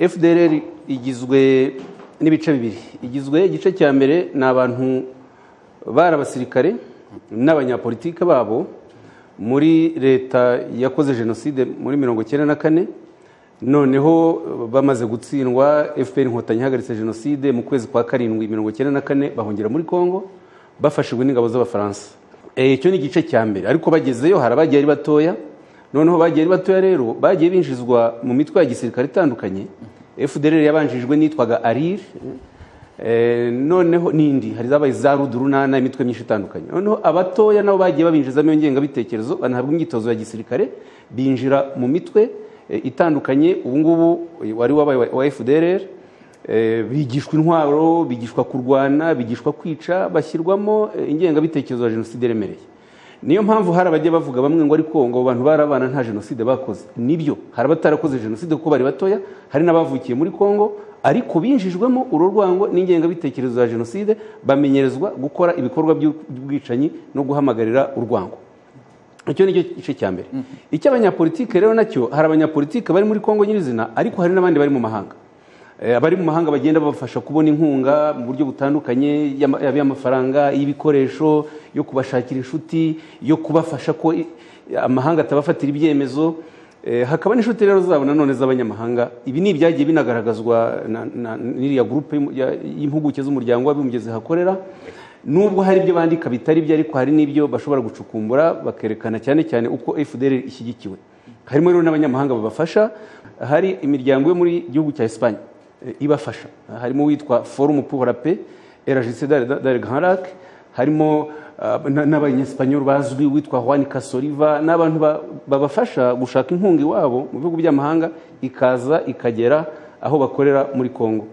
fdr igizwe n'ibice bibiri igizwe igice cya mbere ni abantu bari abasirikare n'abanyapolitike babo muri leta yakoze jenoside muri mirongo icyenda na kane noneho bamaze gutsindwa fpr inkotanyi ihagaritse jenoside mu kwezi kwa karindwi mirongo icyenda na kane bahungira muri congo bafashijwe n'ingabo z'abafaransa icyo ni igice cya mbere ariko bagezeyo hari abagiye ari batoya noneho bagiye ari batoya rero bagiye binjizwa mu mitwe ya gisirikare itandukanye fdr yabanjijwe n'itwaga arir noneho n'indi hari zabaye za rudurunana imitwe myinshi itandukanye noneho abatoya nabo bagiye babinjizamo iyo ngengabitekerezo banahabwa imyitozo ya gisirikare binjira mu mitwe itandukanye ubu ngubu wari wabaye wa fdr bigishwa intwaro bigishwa kurwana bigishwa kwica bashyirwamo ingengabitekerezo ya jenoside iremereye niyo mpamvu hari abajya bavuga bamwe ngo ariko ngo abantu bari abana nta jenoside bakoze nibyo hari abatarakoze jenoside kuko bari batoya hari n'abavukiye muri congo ariko binjijwemo uru rwango n'ingengabitekerezo ya jenoside bamenyerezwa gukora ibikorwa by'ubwicanyi no guhamagarira urwango icyo ni cyo gice cya mbere icy'abanyapolitike rero nacyo hari abanyapolitike bari muri congo nyirizina ariko hari n'abandi bari mu mahanga abari mu mahanga bagenda babafasha kubona inkunga mu buryo butandukanye yaba iy'amafaranga y'ibikoresho yo kubashakira inshuti yo kubafasha ko amahanga atabafatira ibyemezo hakaba n'inshuti rero zabo nanone z'abanyamahanga ibi ni ibyagiye binagaragazwa n'iriya gurupe y'impuguke z'umuryango w'abibumbye zihakorera nubwo hari ibyo bandika bitari byo ariko hari n'ibyo bashobora gucukumbura bakerekana cyane cyane uko fdr ishyigikiwe harimo rero n'abanyamahanga babafasha hari imiryango yo muri gihugu cya esipanye ibafasha harimo uwitwa forumu puhora pe eragisi dare garanrake harimo n'abanyesipanyoli bazwi uwitwa juan kasoriva n'abantu babafasha gushaka inkunga iwabo mu bihugu by'amahanga ikaza ikagera aho bakorera muri congo